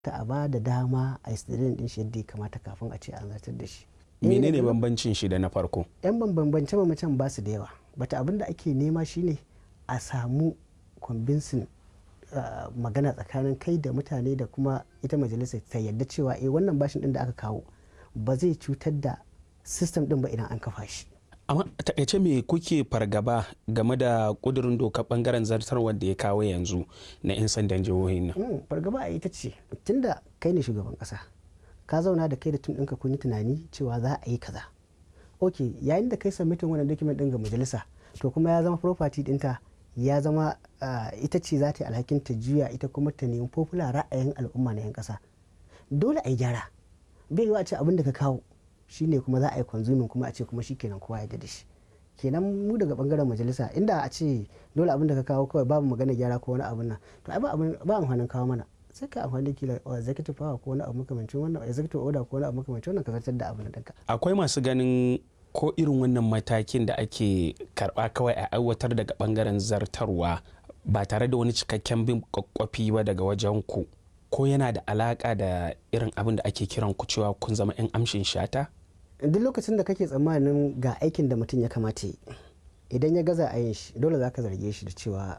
ta a ba da dama a yi din shi yadda ya kamata kafin a ce an zartar da shi menene bambancin shi da na farko yan bambance bambancen ba su da yawa bata abin da ake nema shine a samu convincing magana tsakanin kai da mutane da kuma ita majalisa ta yadda cewa eh wannan bashin din da aka kawo ba zai cutar da system din ba idan an kafa shi amma takaice me kuke fargaba game da kudurin dokar bangaren zartarwar da ya kawo yanzu na 'yan sandan jihohin nan fargaba a ita ce tunda kai ne shugaban kasa ka zauna da kai da tun ɗinka kun yi tunani cewa za a yi kaza ok yayin da kai submitin wannan document ɗin ga majalisa to kuma ya zama property ɗinta ya zama ita ce za ta yi alhakin ta juya ita kuma ta nemi popular ra'ayin al'umma na 'yan kasa dole a yi gyara bai yiwa a ce abin da ka kawo shine kuma za a yi consuming kuma a ce kuma shikenan kowa ya da shi kenan mu daga bangaren majalisa inda a ce dole abin da ka kawo kawai babu magana gyara ko wani abin nan to ai ba amfanin kawo mana sai ka amfani da kila executive power ko wani abu makamancin wannan executive order ko wani abu makamancin wannan ka zartar da abin da akwai masu ganin ko irin wannan matakin da ake karba kawai a aiwatar daga bangaren zartarwa ba tare da wani cikakken bin kwakwafi ba daga wajen ku ko yana da alaka da irin abin da ake kiran ku cewa kun zama 'yan amshin shata duk lokacin da kake tsammanin ga aikin da mutum ya kamata yi idan ya gaza a yin shi dole za ka zarge shi da cewa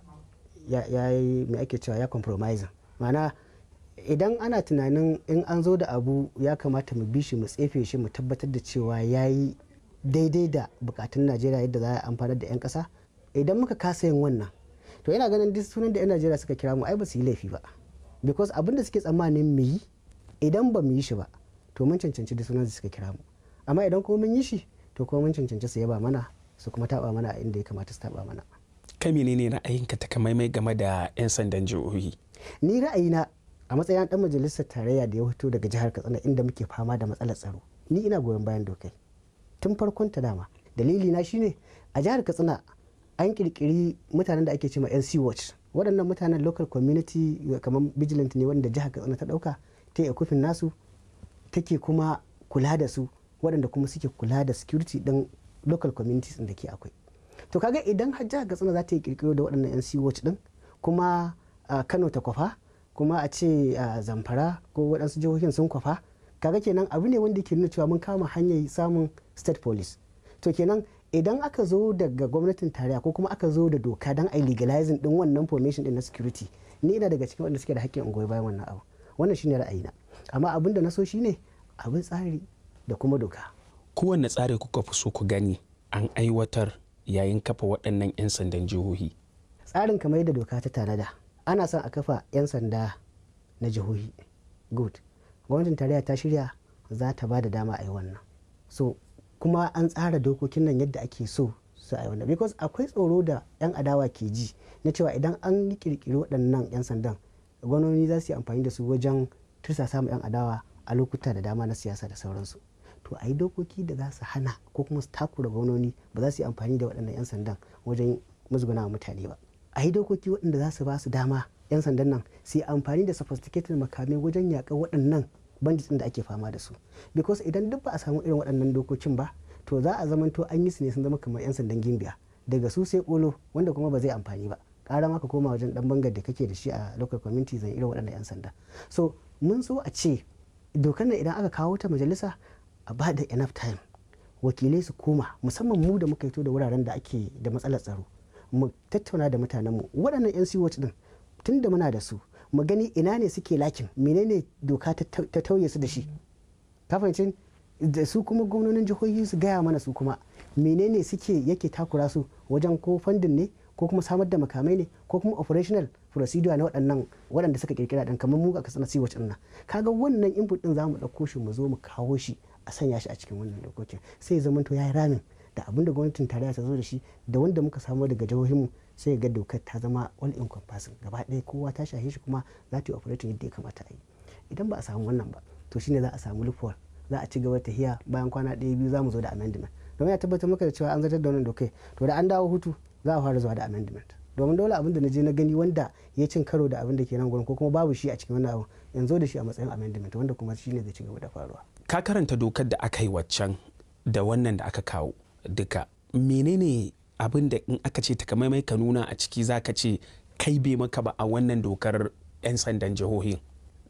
ya yi mai ake cewa ya compromise ma'ana idan ana tunanin in an zo da abu ya kamata mu bi shi mu tsefe shi mu tabbatar da cewa ya yi daidai da bukatun najeriya yadda za a amfanar da 'yan kasa idan muka kasa yin wannan to yana ganin duk sunan da 'yan najeriya suka kira mu ai ba su yi laifi ba because abin da suke tsammanin mu yi idan ba mu yi shi ba to mun cancanci duk sunan da suka kira mu amma idan kuma mun yi shi to kuma mun cancanci su yaba mana su kuma taba mana a inda ya kamata su taba mana kai menene ra'ayinka takamaimai game da 'yan sandan jihohi ni ra'ayina a matsayin dan majalisar tarayya da ya fito daga jihar katsina inda muke fama da matsalar tsaro ni ina goyon bayan dokai tun farkon ta dama dalili na shine a jihar katsina an kirkiri mutanen da ake cewa nc watch waɗannan mutanen local community kamar vigilant ne wanda jihar katsina ta ɗauka ta yi kufin nasu take kuma kula da su waɗanda kuma suke kula da security ɗin local communities da ke akwai to kaga idan har jihar katsina za ta yi kirkiro da waɗannan nc watch ɗin kuma kano ta kwafa kuma a ce zamfara ko waɗansu jihohin sun kwafa kaga kenan abu ne wanda ke nuna cewa mun kama hanyar samun state police to kenan idan aka zo daga gwamnatin tarayya ko kuma aka zo da doka don a legalizing din wannan formation din na security ni ina daga cikin wanda suke da haƙƙin ungoyi bayan wannan abu wannan shine ra'ayina amma abin da na so shine abin tsari da kuma doka kowanne tsari kuka fi so ku gani an aiwatar yayin kafa waɗannan 'yan sandan jihohi tsarin kamar yadda doka ta tanada ana son a kafa 'yan sanda na jihohi good gwamnatin tarayya ta shirya za ta ba da dama a yi wannan so kuma an tsara dokokin nan yadda ake so su a yi wannan because akwai tsoro da 'yan adawa ke ji na cewa idan an yi kirkiri waɗannan 'yan sandan gwamnoni za su yi amfani da su wajen tursa samun 'yan adawa a lokuta da dama na siyasa da sauransu to a yi dokoki da za su hana ko kuma su takura gwamnoni ba za su yi amfani da waɗannan 'yan sandan wajen musguna mutane ba a yi dokoki waɗanda za su ba su dama 'yan sandan nan su yi amfani da sophisticated makamai wajen yaƙar waɗannan bandits da ake fama da su because idan duk ba a samu irin waɗannan dokokin ba to za a zamanto an yi su ne sun zama kamar 'yan sandan gimbiya daga su sai kolo wanda kuma ba zai amfani ba ƙara maka koma wajen ɗan bangar da kake da shi a local community zan irin waɗannan 'yan sanda so mun so a ce dokar nan idan aka kawo ta majalisa a ba da enough time wakilai su koma musamman mu da muka fito da wuraren da ake da matsalar tsaro mu tattauna da mutanenmu waɗannan 'yan siwot din tun da muna da su mu gani ina ne suke lakin menene doka ta tauye su da shi kafancin da su kuma gwamnonin jihohi su gaya mana su kuma menene suke yake takura su wajen ko fandin ne ko kuma samar da makamai ne ko kuma operational procedure na waɗannan waɗanda suka kirkira ɗan kamar mu a kasar siwot ɗin nan kaga wannan input ɗin za mu ɗauko shi mu zo mu kawo shi a sanya shi a cikin wannan dokokin sai zama to ya yi ramin da abin da gwamnatin tarayya ta zo da shi da wanda muka samu daga jihohinmu sai ga dokar ta zama all encompassing gaba ɗaya kowa ta shahe shi kuma za ta yi operating yadda ya kamata a yi idan ba a samu wannan ba to shine za a samu loophole za a ci gaba ta hiya bayan kwana ɗaya biyu za mu zo da amendment domin ya tabbatar maka da cewa an zartar da wannan dokai to da an dawo hutu za a fara zuwa da amendment domin dole abin da na je na gani wanda ya cin karo da abin da ke nan gurin ko kuma babu shi a cikin wannan abu yanzu da shi a matsayin amendment wanda kuma shine zai ci gaba da faruwa ka karanta dokar da aka yi waccan da wannan da aka kawo duka menene abin da in aka ce takamaimai ka nuna a ciki za ka ce kai bai maka ba a wannan dokar 'yan sandan jihohin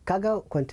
kaga